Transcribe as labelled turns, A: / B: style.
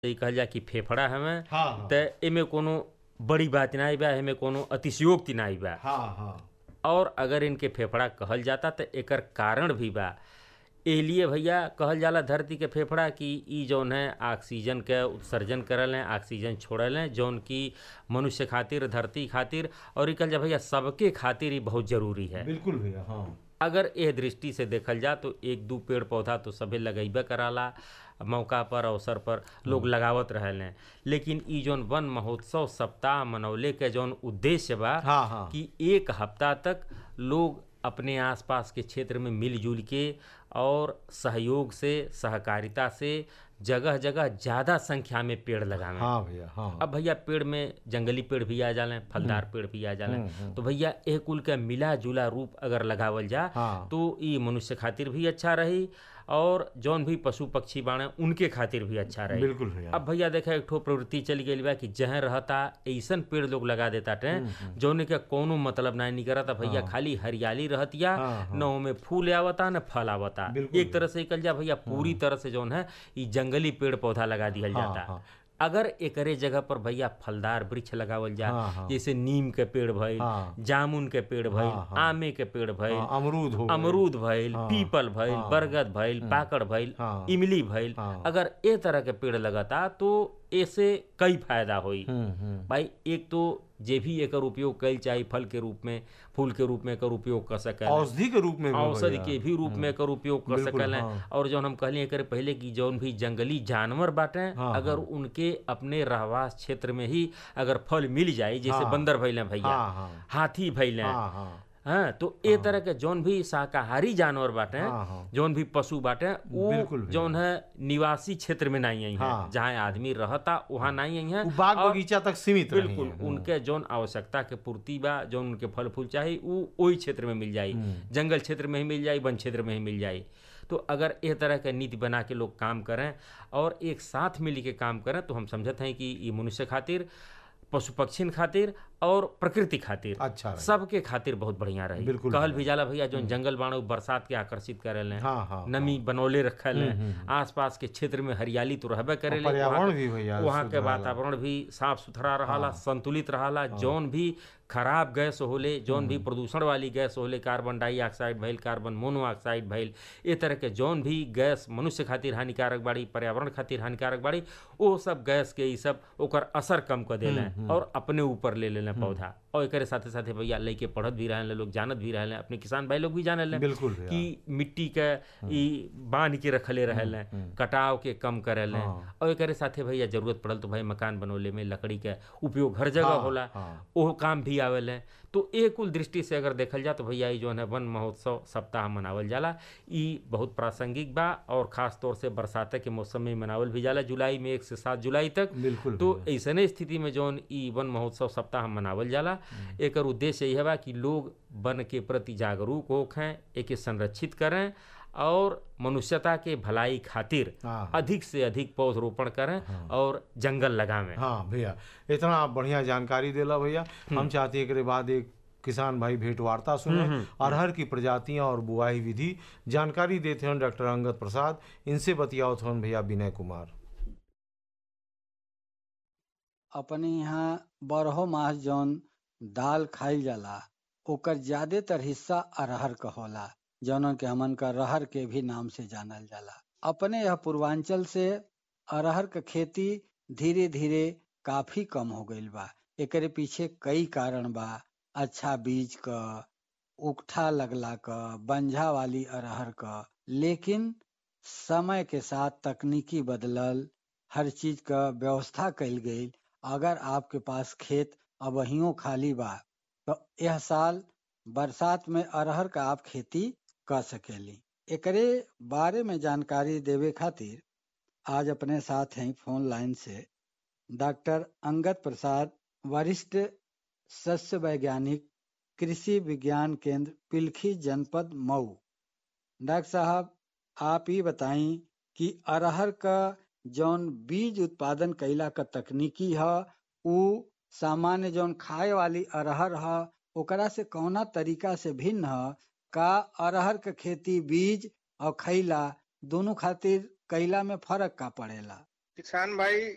A: ई कहल जा कि फेफड़ा हवे
B: हाँ हाँ
A: त एमे कोनो बड़ी बात नाई बा एमे कोनो अतिशयोक्ति नाई बा
B: हाँ हाँ
A: और अगर इनके फेफड़ा कहल जाता त एकर कारण भी बा एलिए भैया कहल जाला धरती के फेफड़ा कि ई जौन है ऑक्सीजन के उत्सर्जन करल हैं ऑक्सीजन छोड़ल हैं जौन कि मनुष्य खातिर धरती खातिर और ई कहल जा भैया सबके खातिर ई बहुत जरूरी है
B: बिल्कुल भैया हाँ
A: अगर एह दृष्टि से देखल जा तो एक दू पेड़ पौधा तो सभे लगैबे कराला मौका पर अवसर पर लोग लगावत रहल हैं लेकिन ई जौन वन महोत्सव सप्ताह मनौले के जौन उद्देश्य बा
B: हाँ हाँ
A: कि एक हफ्ता तक लोग अपने आसपास के क्षेत्र में मिलजुल के और सहयोग से सहकारिता से जगह जगह ज़्यादा संख्या में पेड़ लगावें
B: हाँ भैया हाँ
A: अब भैया पेड़ में जंगली पेड़ भी आ जाले फलदार पेड़ भी आ जाले तो भैया एह कुल के मिला जुला रूप अगर लगावल जा
B: हाँ।
A: तो ई मनुष्य खातिर भी अच्छा रही और जौन भी पशु पक्षी बाणे उनके खातिर भी अच्छा रही
B: बिल्कुल भैया
A: अब भैया देखा एक ठो प्रवृत्ति चली गई बा कि जहाँ रहता ऐसन पेड़ लोग लगा देता टे जौने के कोनो मतलब ना निकलता भैया खाली हरियाली रहतिया
B: हाँ,
A: न ओमे फूल आवता न फल आवता
B: बिल्कुल
A: एक तरह से कल जा भैया पूरी तरह से जौन है ई जंगली पेड़ पौधा लगा दिया जाता
B: हाँ।
A: अगर एकरे जगह पर भैया फलदार वृक्ष लगावल जा
B: हाँ, हाँ।
A: जैसे नीम के पेड़ भइल
B: हाँ।
A: जामुन के पेड़ भइल
B: हाँ, हाँ।
A: आमे के पेड़ भइल
B: हाँ, अमरूद हो गए।
A: अमरूद भइल
B: हाँ,
A: पीपल भइल
B: हाँ,
A: बरगद भइल पाकड़ भइल
B: हाँ,
A: इमली भइल
B: हाँ।
A: अगर ए तरह के पेड़ लगता तो ऐसे कई फायदा होई
B: हम्म हम्म
A: भाई एक तो जे भी एकर उपयोग कल चाहे फल के रूप में फूल के रूप में एकर उपयोग कर सके
B: औषधि के रूप में भी
A: औषधि
B: भैया।
A: के भी रूप में एकर उपयोग कर
B: बिल्कुल,
A: सकल
B: हाँ।
A: और जौन हम कहली एकर पहले की जौन भी जंगली जानवर बाटे
B: हाँ,
A: अगर उनके अपने रहवास क्षेत्र में ही अगर फल मिल जाए जैसे
B: हाँ।
A: बंदर भइले भैया
B: हाँ हाँ
A: हाथी भइले
B: हाँ हाँ
A: हाँ तो ए तरह के जौन भी शाकाहारी जानवर बाटे
B: हाँ, हाँ।
A: जौन भी पशु बाटे
B: बिल्कुल
A: वो
B: भैया।
A: जौन है निवासी क्षेत्र में नहीं आई है
B: हाँ।
A: जहाँ आदमी रहता वहाँ नहीं आई है
B: वो बाग
A: और
B: बगीचा तक सीमित रही
A: बिल्कुल
B: हैं।
A: उनके जौन आवश्यकता के पूर्ति बा जौन उनके फल फूल चाही उ ओही क्षेत्र में मिल जाई जंगल क्षेत्र में ही मिल जाई वन क्षेत्र में ही मिल जाई तो अगर इस तरह के नीति बना के लोग काम करें और एक साथ मिल के काम करें तो हम समझते हैं कि ये मनुष्य खातिर पशु पक्षीन खातिर और प्रकृति खातिर
B: अच्छा रही।
A: सबके खातिर बहुत बढ़िया रही
B: बिल्कुल
A: कहल भी जाला भैया जौन जंगल बाण उ बरसात के आकर्षित करेले
B: हाँ हाँ
A: नमी बनौले रखल है आसपास के क्षेत्र में हरियाली तो रहबे करेले
B: पर्यावरण
A: वहाँ-
B: भी भैया
A: वहाँ
B: शुद्ध
A: के
B: रहेला।
A: वातावरण भी साफ सुथरा रहाला संतुलित रहाला जौन भी खराब गैस होले जौन भी प्रदूषण वाली गैस होले कार्बन डाइऑक्साइड भइल कार्बन मोनोऑक्साइड भइल ए तरह के जौन भी गैस मनुष्य खातिर हानिकारक बाड़ी पर्यावरण खातिर हानिकारक बाड़ी वो सब गैस के ई सब ओकर असर कम कर देले और अपने ऊपर ले लेले पौधा और एकरे साथे साथे भैया लइके पढ़त भी रहले लोग जानत भी रहले अपने किसान भाई लोग भी जाने ले
B: बिल्कुल भैया
A: कि मिट्टी के ई बांध के रखले रहले कटाव के कम करेले
B: हाँ।
A: और एकरे साथे भैया जरूरत पड़ल तो भाई मकान बनौले में लकड़ी के उपयोग हर जगह
B: हाँ,
A: होला
B: हाँ।
A: ओहो काम भी आवेले तो एक कुल दृष्टि से अगर देखल जा तो भैया ई जो है वन महोत्सव सप्ताह मनावल जाला ई बहुत प्रासंगिक बा और खास तौर से बरसात के मौसम में मनावल भी जाला जुलाई में एक से सात जुलाई तक
B: बिल्कुल
A: तो
B: भैया।
A: ऐसने स्थिति में जौन ई वन महोत्सव सप्ताह मनावल जाला एकर उद्देश्य यही बा कि लोग वन के प्रति जागरूक होखें एके संरक्षित करें और मनुष्यता के भलाई खातिर
B: हाँ।
A: अधिक से अधिक पौधरोपण करें और जंगल लगावें
B: हाँ भैया इतना आप बढ़िया जानकारी देला भैया हम चाहते हैं एकरे बाद एक किसान भाई भेंट वार्ता सुने अरहर की प्रजातियां और बुआई विधि जानकारी देते हैं डॉक्टर अंगद प्रसाद इनसे बतियाओ थे भैया विनय कुमार
C: अपने यहाँ बारहो मास जौन दाल खाइल जाला ओकर ज्यादातर हिस्सा अरहर क होला जौन के हमन का रहर के भी नाम से जानल जाला अपने यह पूर्वांचल से अरहर क खेती धीरे धीरे काफी कम हो गईल बा एकरे पीछे कई कारण बा अच्छा बीज क उकठा लगला क बंझा वाली अरहर क लेकिन समय के साथ तकनीकी बदलल हर चीज क व्यवस्था कइल गईल अगर आपके पास खेत अबहियो खाली बा तो यह साल बरसात में अरहर का आप खेती कर सकेली एकरे बारे में जानकारी देवे खातिर आज अपने साथ हैं फोन लाइन से डॉक्टर अंगद प्रसाद वरिष्ठ सस्य वैज्ञानिक कृषि विज्ञान केंद्र पिलखी जनपद मऊ डॉक्टर साहब आप ही बताई कि अरहर का जौन बीज उत्पादन कैला का तकनीकी ह उ सामान्य जौन खाए वाली अरहर ह ओकरा से कौना तरीका से भिन्न ह का अरहर के खेती बीज और खैला दोनों खातिर कैला में फर्क का पड़ेला
D: किसान भाई